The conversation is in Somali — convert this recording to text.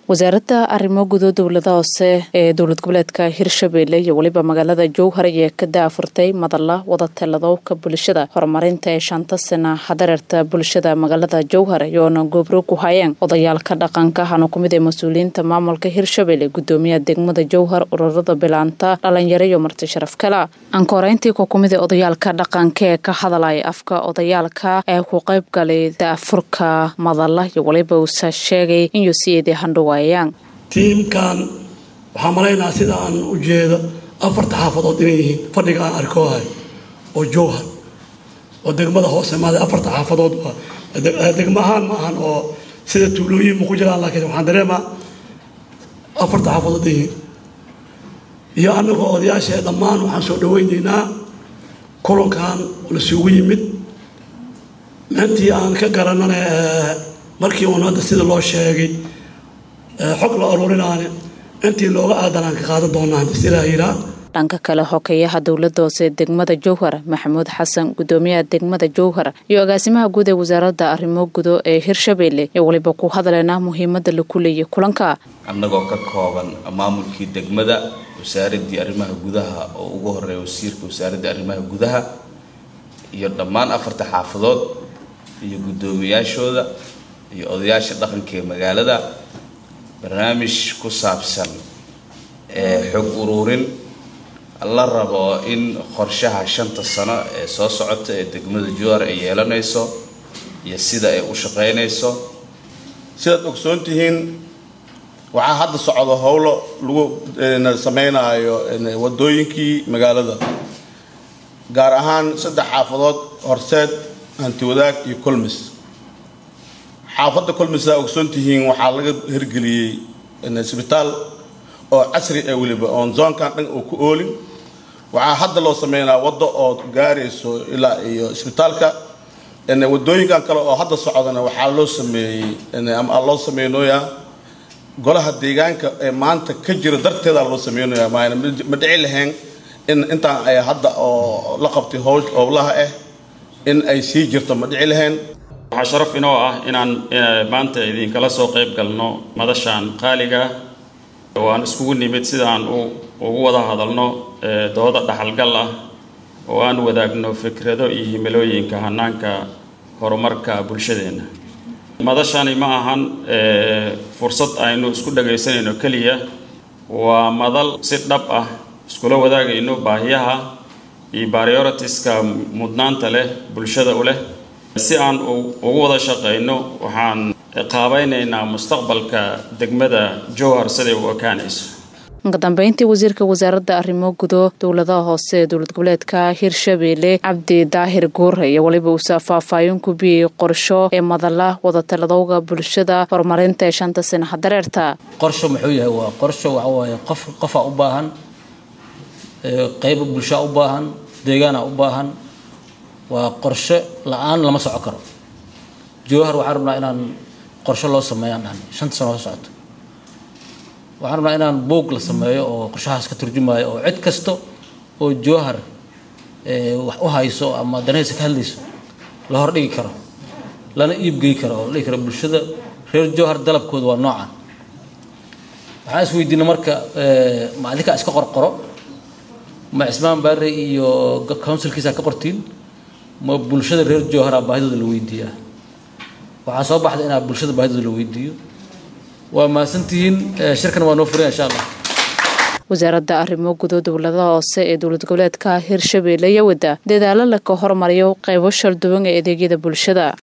wasaaradda arrimo gudo dowlada hoose ee dowlad goboleedka hirshabeelle iyo weliba magaalada jowhar ayaa ka daafurtay madalla wadatalladowka bulshada horumarinta ee shanta sana hadareerta bulshada magaalada jowhar iyoona goobro ku hayeen odayaalka dhaqanka hana kumid ee mas-uuliyiinta maamulka hirshabeelle gudoomiyaha degmada jowhar ururada bilaanta dhalinyaro iyo marti sharaf kala ankoreyntii ku kumid ee odayaalka dhaqanka ee ka hadalaya afka odayaalka ee ku qayb galay daafurka madalla iyo waliba uusa sheegay in yosiyadii handhowa tiimkan waxaa malaynaha sida aan u jeedo afarta xaafadood inay yihiin fadhiga aan arkoohay oo jowhar oo degmada hoose maada afarta xaafadood degmo ahaan ma ahan oo sida tuulooyin ma ku jiraan laakiin waxaan dareemaa afarta xaafadood yihiin iyo anagoo odayaasha dhammaan waxaan soo dhaweynaynaa kulankan lasugu yimid intii aan ka garanana markii uun hadda sida loo sheegay xog la aruurinaane intii looga aadanaan ka qaadan doonaa silaayiraa dhanka kale hokeeyaha dowlada hoose degmada jowhar maxamuud xasan gudoomiyaha degmada jowhar iyo agaasimaha guud ee wasaaradda arrimo gudo ee hirshabeelle ee waliba ku hadleena muhiimada laku leeyay kulanka annagoo ka kooban maamulkii degmada wasaaradii arrimaha gudaha oo ugu horeeya wasiirka wasaaradda arrimaha gudaha iyo dhammaan afarta xaafadood iyo guddoomiyaashooda iyo odayaasha dhaqanka ee magaalada barnaamij ku saabsan xog uruurin la rabo in qorshaha shanta sano ee soo socota ee degmada jowhar ay yeelanayso iyo sida ay u shaqaynayso sidaad ogsoon tihiin waxaa hadda socdo howlo lagu sameynaayo wadooyinkii magaalada gaar ahaan saddex xaafadood horseed hantiwadaag iyo colmis xaafadda colmisa ogsoon tihiin waxaa laga hirgeliyey isbitaal oo casri ah weliba oon zoonkan dhan oo ku oolin waxaa hadda loo sameynaa waddo oo gaarayso ilaa iyo isbitaalka wadooyinkan kale oo hadda socdana waxaa loo sameeyey ama loo sameynooyaa golaha deegaanka ee maanta ka jira darteeda loo sameynaya maana ma dhici lahayn in intaan ay hadda oo la qabtay howlaha ah in ay sii jirto ma dhici lahayn waxaa sharaf inoo ah inaan maanta idinkala soo qayb galno madashaan qaaliga oo aan iskugu nimid sidaan ugu wada hadalno dooda dhaxalgal ah oo aan wadaagno fikrado iyo himilooyinka hanaanka horumarka bulshadeenna madashani ma ahan fursad aynu isku dhagaysanayno keliya waa madal si dhab ah iskula wadaagayno baahiyaha iyo prioritiska mudnaanta leh bulshada u leh si aan ugu wada shaqayno waxaan qaabaynaynaa mustaqbalka degmada jowhar siday u ekaanayso kadambeyntii wasiirka wasaaradda arrimo gudo dowladaha hoose ee dowlad goboleedka hirshabeelle cabdi daahir guure iyo waliba uusa faahfaahin ku biyey qorsho ee madalla wadatalladowga bulshada horumarinta ee shanta sana hadareerta qorsho muxuu yahay waa qorsho waxa waaye qof qofaa u baahan qayba bulshaa u baahan deegaana u baahan waa qorshe la-aan lama soco karo jowhar waxaan rabnaa inaan qorshe loo sameeyaan dhahan shanta sano ka socoto waxaan rabnaa inaan boog la sameeyo oo qorshahaas ka turjumaayo oo cid kasta oo jowhar wax u hayso ama danahaysa ka hadlayso la hordhigi karo lana iibgey karo oo la dhigi karo bulshada reer jowhar dalabkooda waa noocan waxaan is weydiina marka ma adinkaa iska qorqoro ma cismaan baare iyo counsilkiisa ka qortiin ma bulshada reer jowhara baahidooda la weydiiyaa waxaa soo baxda inaa bulshada baahidooda la weydiiyo waa mahadsantihiin shirkan waa noo furan insha allah wasaaradda arrimo gudo dowladaha hoose ee dowlad goboleedka hirshabeelle iyo wadda dadaalo laka hormariyo qaybo shalduwan ee adeegyada bulshada